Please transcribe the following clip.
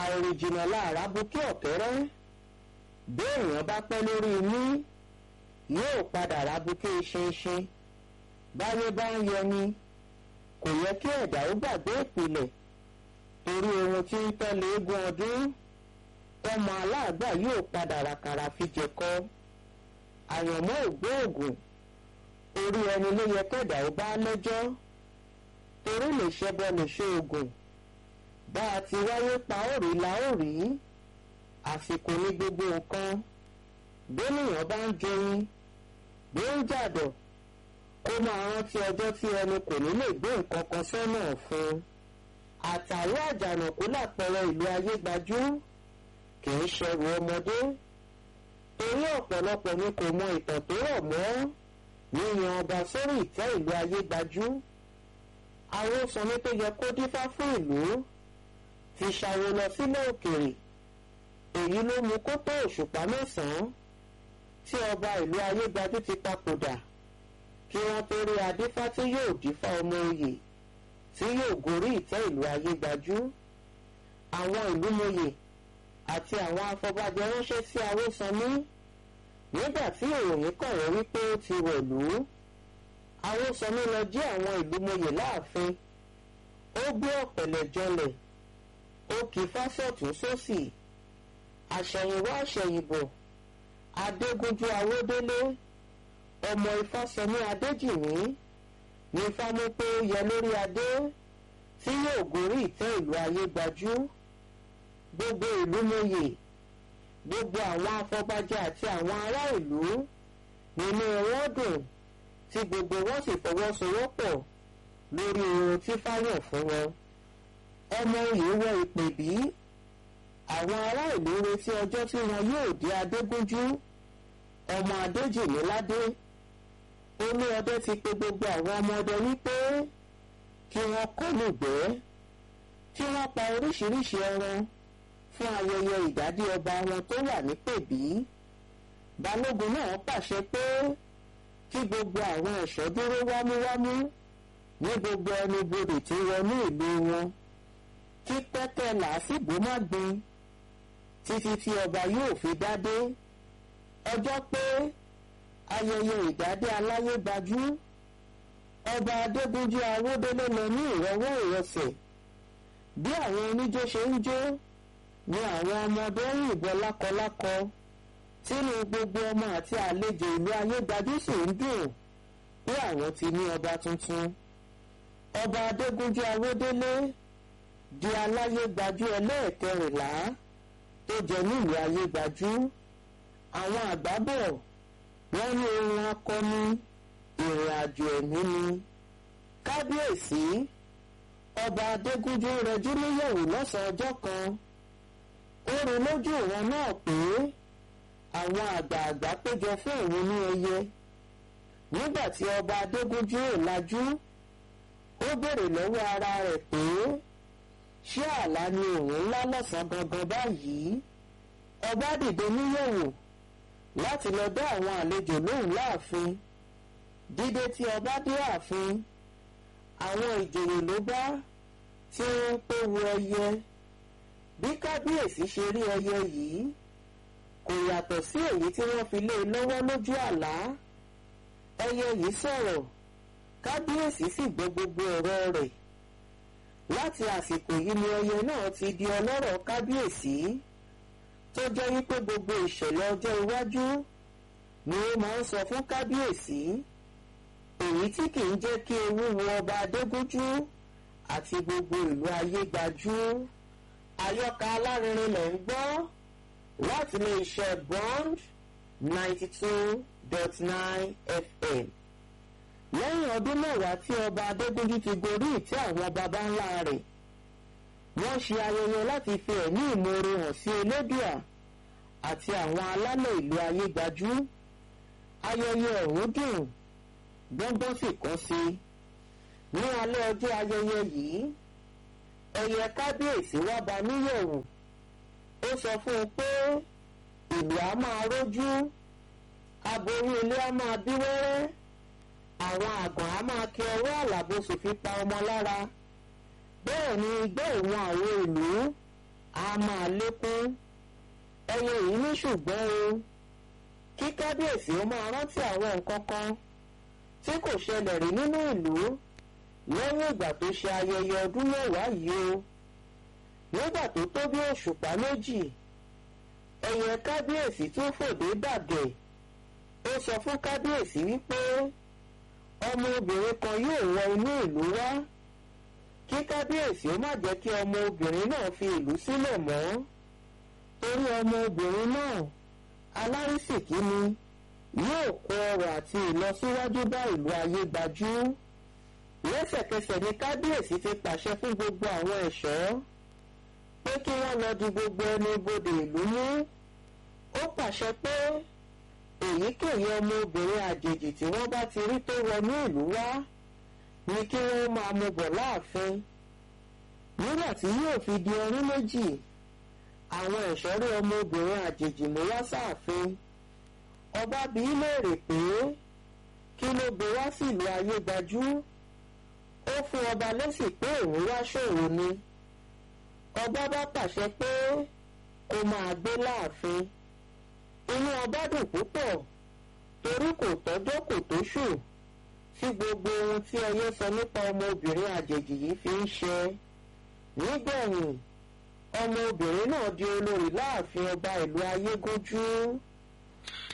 àìrìnjìnà láàrá bukí ọ̀kẹ́rẹ́ béèyàn bá pẹ́ lórí inú yóò padà rábukí ṣinṣin báyé bá ń yẹni kò yẹ kí ẹ̀dá ó gbàgbé ìpìlẹ̀ torí ohun tí ń tẹ́lẹ̀ eégún ọdún tọmọ aláàgbà yóò padà ràkàrà fi jẹ̀kọ àyànmọ́ ògbóògùn orí ẹni ló yẹ kẹ́dà ó bá lẹ́jọ́ torí lè ṣẹbọ lè ṣe oògùn bá a ti wáyé pa ó rí la ó rí àsìkò ní gbogbo nǹkan bẹ́nìyàn bá ń joyin bí ń jàdọ̀ ó máa rántí ọjọ́ tí ẹni kò ní lè gbé nǹkan kan sọ́nà fún un àtàrí àjànàkú lápẹẹrẹ ìlú ayé gbajú kì í ṣẹrù ọmọdé torí ọ̀pọ̀lọpọ̀ ni kò mọ ìtàn tó rọ̀ mọ́ yíyan ọba sórí ìtẹ́ ìlú ayé gbajú àwọn sanmi tó yẹ kó dífá fún ìlú ti ṣàwo lọ sílẹ̀ òkèèrè èyí ló mú kó tó òṣùpá mẹ́sàn-án tí ọba ìlú ayé gbajú ti papòdà kí wọ́n tó rí adífá tí yóò dífá ọmọ oyè tí yóò gorí ìtẹ́ ìlú ayé gbajú àwọn ìlú mòye àti àwọn afọbajẹ ránṣẹ́ sí awósanmí nígbà tí ìròyìn kọ̀wé wípé ó ti wọ̀lú awósanmí lọ jí àwọn ìlú mòye láàfin ó gbé ọ̀pẹ̀lẹ̀ jọlẹ̀ ó kì í fásọ̀tún sósì àṣẹ̀yìnwá àṣẹ̀yìnbọ̀ adégúnjú awódélé ọmọ ifásọmí adéjìmí ní fámú pé ó yẹ lórí adé tí yóò gorí ìtẹ́ ìlú ayé gbajú gbogbo ìlú mòye gbogbo àwọn afọbajẹ àti àwọn ará ìlú nínú wọn dùn tí gbogbo wọn sì fọwọ́sowọ́pọ̀ lórí ohun tí fáyọ̀ fún wọn ọmọ oyè wọ ìpè bí àwọn ará ìlú retí ọjọ́ tí wọn yóò dé adégúnjú ọmọ adéjìmíládé olú ọdẹ ti pe gbogbo àwọn ọmọ ọdẹ wípé kí wọ́n kọlùgbẹ́ kí wọ́n pa oríṣiríṣi ẹran fún ayẹyẹ ìdádé ọba wọn tó wà ní pèbí balógun náà pàṣẹ pé kí gbogbo àwọn ẹ̀ṣọ́ dúró wámúwámú ní gbogbo ẹnubodè tí wọnú ìlú wọn kí pẹ́kẹ́ làásìgbò má gbin títí tí ọba yóò fi dádé ọjọ́ pé ayẹyẹ ìdádé aláyé gbajú ọba adégúnjú awódélé lọ ní ìrọwọ́ ìrọsẹ̀ bí àwọn oníjó ṣe ń jó ni àwọn ọmọdé ń yìnbọn lákọlákọ tínú gbogbo ọmọ àti àlejò ìlú ayégbájú sì ń dùn pé àwọn ti ní ọba tuntun ọba adégúnjú awódélé di aláyégbájú ẹlẹ́ẹ̀kẹrìnlá tó jẹ nílùú ayégbájú àwọn àgbà bọ̀ wọ́n ní ohun akọni ìrìn àjò ẹ̀mí ni kábíyèsí ọba adégúnjú rẹjú níyẹ̀wò lọ́sàn-án ọjọ́ kan ó rí lójú ìran náà pé àwọn àgbààgbà péjọ fún òun ní ẹyẹ nígbà tí ọba adégúnjú ò lajú ó béèrè lọ́wọ́ ara rẹ̀ pé ṣé àlá ni òun ńlá lọ́sàn-án gangan báyìí ọba dìde níyẹ̀wò láti lọ dá àwọn àlejò lóhùn láàfin dídé tí ọba dé ààfin àwọn ìjòyè ló bá tí wọ́n ń pé wo ẹyẹ bí kábíyèsí ṣe rí ẹyẹ yìí kò yàtọ̀ sí èyí tí wọ́n fi lé e lọ́wọ́ lójú àlá ẹyẹ yìí sọ̀rọ̀ kábíyèsí sì gbọ́ gbogbo ọ̀rọ̀ rẹ̀ láti àsìkò yìí ni ẹyẹ náà ti di ọlọ́rọ̀ kábíyèsí tó jẹ́ wípé gbogbo ìṣẹ̀lẹ̀ ọjọ́ iwájú ni ó máa ń sọ fún kábíyèsí èyí tí kì í jẹ́ kí ewu wo ọba adégúnjú àti gbogbo ìlú ayé gbajú àyọkà alárinrin lẹ̀ ń gbọ́ láti lè ṣe bond ninety two dot nine fm lẹ́yìn ọdún mẹ́wàá tí ọba adégúnjú ti gorí ìtẹ́ àwọn baba ńlá rẹ̀ wọ́n ṣe ayẹyẹ láti fi ẹ̀mí ìmoore hàn sí elédùà àti àwọn alálẹ̀ ìlú ayé gbajú ayẹyẹ ọ̀hún dùn gbọ́ngbọ́n sì kàn sí ní alẹ́ ọjọ́ ayẹyẹ yìí ẹyẹ kábíyèsí wá bá níyẹ̀wò ó sọ fún un pé ìlú á máa rójú aboyún ilé á máa bí wẹ́rẹ́ àwọn àgàn á máa kí ọwọ́ àlàbòsùn fi pa ọmọ lára bẹ́ẹ̀ ni igbó ìwọ̀n àwọn ìlú á máa lékún ẹyẹ yìí ní ṣùgbọ́n o kí kábíyèsí ó máa rántí àwọn nǹkan kan tí kò ṣẹlẹ̀ rí nínú ìlú lẹ́yìn ìgbà tó ṣe ayẹyẹ ọdún mẹ́wàá yìí o nígbà tó tó bí òṣùpá méjì ẹyẹ kábíyèsí tún fòdé dàgẹ̀ ó sọ fún kábíyèsí wípé ọmọ obìnrin kan yóò wọ inú ìlú wá kí kábíyèsí ó má jẹ́ kí ọmọ obìnrin náà fi ìlú sílẹ̀ mọ́ torí ọmọ obìnrin náà alárísìkí ni yóò kó ọrọ̀ àti ìlọsíwájú bá ìlú ayé gbajú lẹ́sẹ̀kẹsẹ̀ ni kábíyèsí ti pàṣẹ fún gbogbo àwọn ẹ̀ṣọ́ pé kí wọ́n lọ di gbogbo ẹnu ibodè ìlú mú ó pàṣẹ pé èyíkéyìí ọmọ obìnrin àjèjì tí wọ́n bá ti rí tó wọnú ìlú wá ni kí wọ́n máa mú bọ̀ láàfin nígbà tí yóò fi di ọdún méjì àwọn ẹ̀ṣọ́ rí ọmọ obìnrin àjèjì mú wá sáàfin ọba bí í léèrè pé kí ló gbé wá sílùú ayé gbajú ó fún ọba lésì pé òun wá ṣòro ni ọba bá pàṣẹ pé kó máa gbé láàfin inú ọba dùn púpọ̀ torí kò tọ́jọ́ kò tóṣù tí gbogbo ohun tí ẹyẹ sọ nípa ọmọbìnrin àjèjì yìí fi ń ṣe nígbẹ̀yìn ọmọbìnrin náà di olórí láàfin ọba ìlú ayégúnjú.